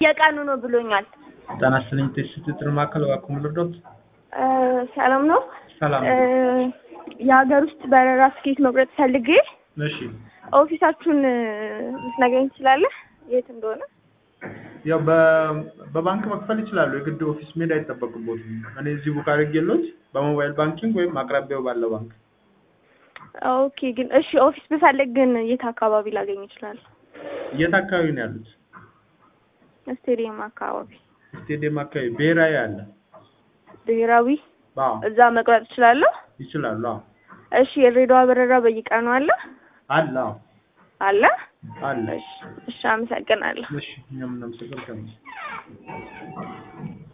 የቀኑ ነው ብሎኛል። ጤና ይስጥልኝ ስትጥር ማዕከል እባክዎ ልርዳዎት? እ ሰላም ነው? ሰላም እ የሀገር ውስጥ በረራ ትኬት መቁረጥ ፈልጌ እሺ ኦፊሳችሁን ልትነግረኝ ትችላለህ? የት እንደሆነ? ያው በ- በባንክ መክፈል ይችላሉ። የግድ ኦፊስ መሄድ አይጠበቅቦትም። እኔ እዚህ ቡክ አድርጌልዎት በሞባይል ባንኪንግ ወይም አቅራቢያው ባለ ባንክ ኦኬ ግን እሺ ኦፊስ ብፈልግ ግን የት አካባቢ ላገኝ እችላለሁ? የት አካባቢ ነው ያሉት? ስቴዲየም አካባቢ። ስቴዲየም አካባቢ ብሔራዊ አለ። ብሔራዊ አዎ እዛ መቁረጥ እችላለሁ? ይችላሉ። አዎ እሺ የድሬዳዋ በረራ በየቀኑ አለ? አለ። አዎ አለ? አለ። እሺ እሺ አመሰግናለሁ። እሺ እኛም እናመሰግናለን።